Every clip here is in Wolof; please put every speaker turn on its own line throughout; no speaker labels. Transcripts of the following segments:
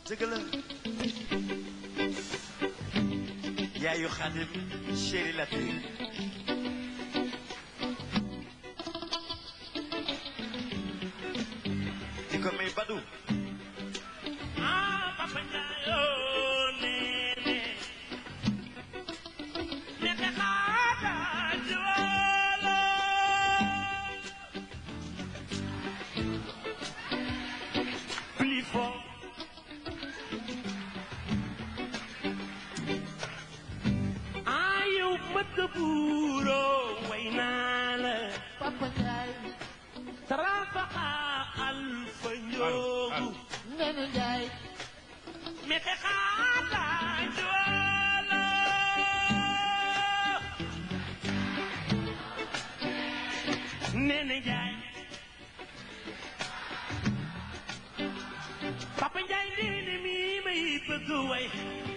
dëgg la yaayu xaadim chéri latir di ko may badu
ah papa Ndiaye nene nene xaata jiwalo plus fort ah yow mëtt buuro way naa la
Papa Njaay
tarafaxa alfa njoogu
Nene Njaay
mete xaata jiwalo nene Njaay Papa Njaay nene mi may bëgg way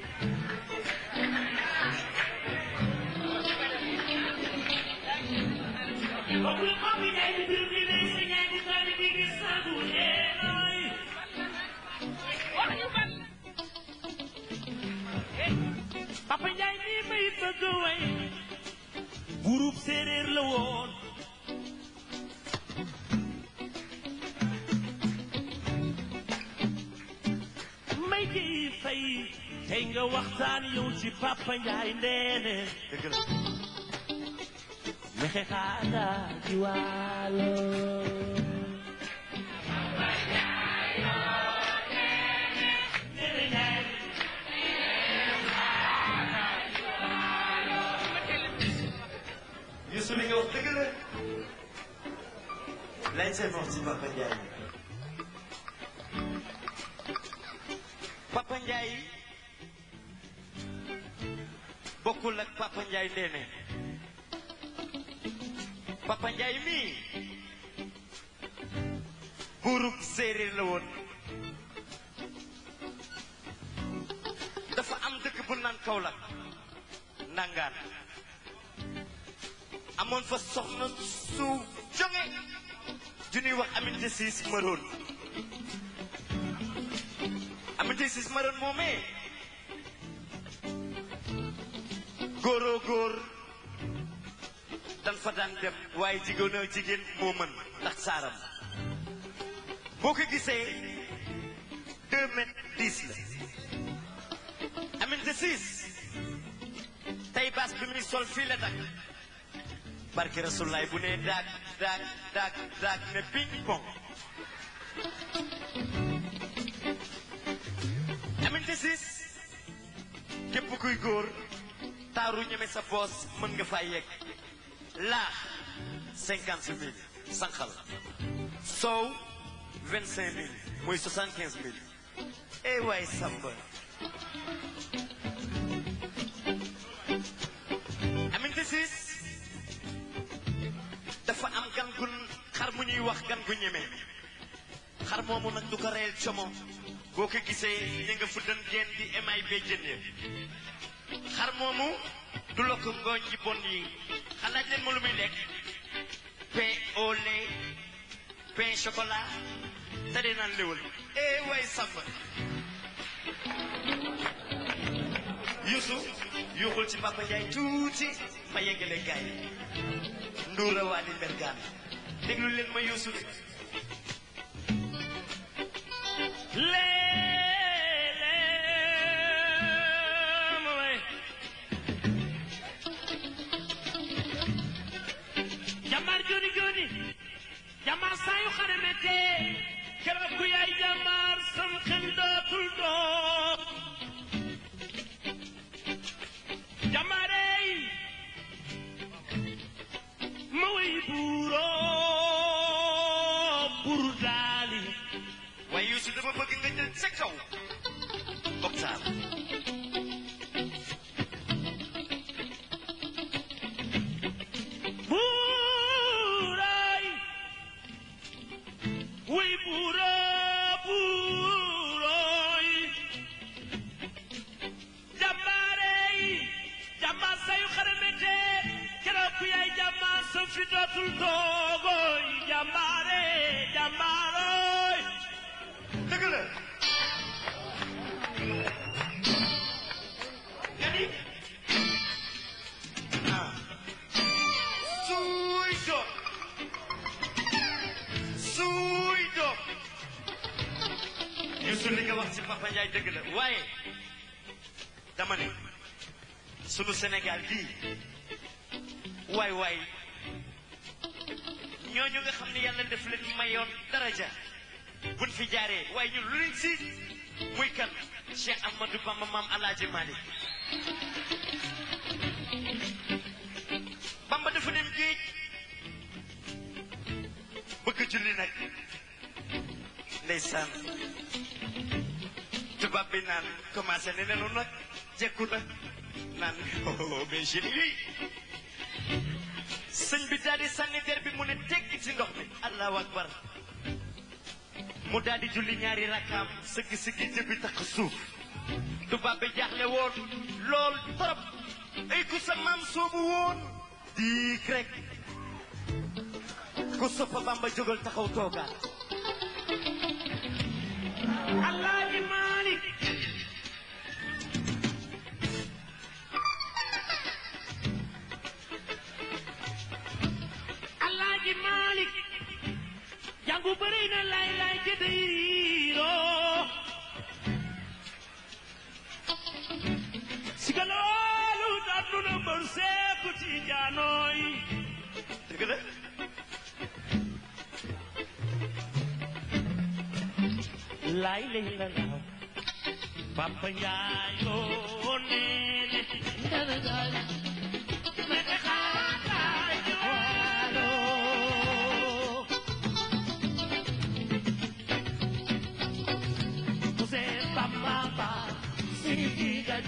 Okul Papa Njaay di bir di lay sa ñaay di tali di di sagu eenooy Papa Njaay mi may bëgg way groupe séeréer la woon may ji fay tey nga waxtaan yow ci Papa Njaay ndeene
dëgg la
mexe xaada ci waalo Nene Njaay
Youssou li nga wax dëgg la lañ seen wax ci Papa Ndiaye Papa Ndiaye bokkul ak Papa Ndiaye ndeene Papa Ndiaye mii buurub séeréer la woon dafa am dëkk bu naan Kaolack nangaan amoon fa soxna su jonge ju ñuy wax Aminata Siis Maroon Aminata Siis Maroon moomee góoroo góor dan fa daan dem waaye jigéen a jigéen moo mën ndax saaram boo ko gisee deux mètres dix la Aminata Siis tey baas bi muy sol fii la dakk barke rasulaay bu ne daag daag daag daag ne ping pong Aminata Siis képp kuy góor taaru ñeme sa boos mën nga faa yegg laax cinquante mille sànqal soow vingt cinq mille mooy soixante quinze mille eh waay samba Aminata Siis dafa am gan gu xar mu ñuy wax gan gu ñeme xar moomu nag du ko reyal como boo ko gisee ña nga fu dën geen di emay bee jëndee xar moomu du la ko ngooñ ji bon yi xalaaj leen ma lu muy lekk pain au lait pain chocolat te dee naan léwal eh way samba yusu yuuxul ci Papa Ndiaye tuuti ma yeggale gaay yi nduura waali mbergaan déglu leen ma yuusu de
Leelem way jàmbaar joni joni jàmbaar saa yu xare mette keroog ku yaay jàmbaar sam xel dootul doog jàmbaarey ma way buuroo bur daali
waaye yuusu dama bëgg nga jël sa kaw octave
buuraay way buuroo buurooy jàmbaarey jàmbaar sayu xare mette keroog ku yaay jàmbaar sa fi dootul toogooy jàmbaare jàmbaarooy
dëgg la li nga wax ci Papa Ndiaye dëgg la waaye dama ne sunu Sénégal gii waay waay ñooñu nga xam ne yàlla def leen mayoon daraja buñ fi jaaree waaye ñun lu leen si muy kan Cheikh Ahmadou Bamba maam Alaaji Malick Bamba dafa dem géej bëgg julli nag ndeysaan tubaab bi naan commencé ne nenu nag jekku na naan oh mais génie yi sëñ bi daal di sànni der bi mu ne tegg ci ndox mi allahu akbar mu daal di julli ñaari rakkaam sëgg sëggi jëbi takk suuf tubaab bi jaaxle woon lool torop ay ku sa maam soobu woon diik rek ku soppa bamba jógal taxaw toogaat
Alaaji Malik Alaaji Malik jàngu bëri na lay lay jëdëyroo si ka loolu dàddu na mbër seeku ci jaanooy
dëgg la
lay lay la laaw Papa Njaay oo neene
Nene Njaay
mete xaataay joalo Muse Bamba ba sigi gaj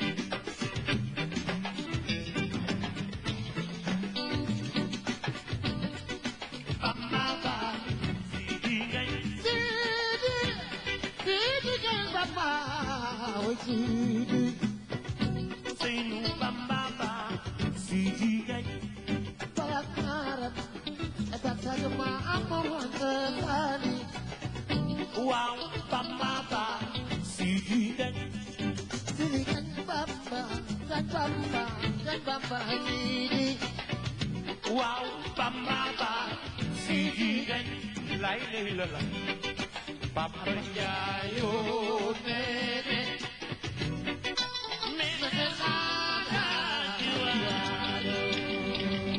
Bamba ba sigi gaj
Sidi Sidi Jeng Bamba Oy Sidi
Seynu Bamba ba sigi gaj
Balakaram Etak saja ma amoon sekali
Waaw Bamba ba sigi gaj
Sidi Jeng Bamba Jeng Bamba Jeng Bamba Sidi
waaw Bamba ba sigi gaj lay lay la la Papa Njaay yoo ne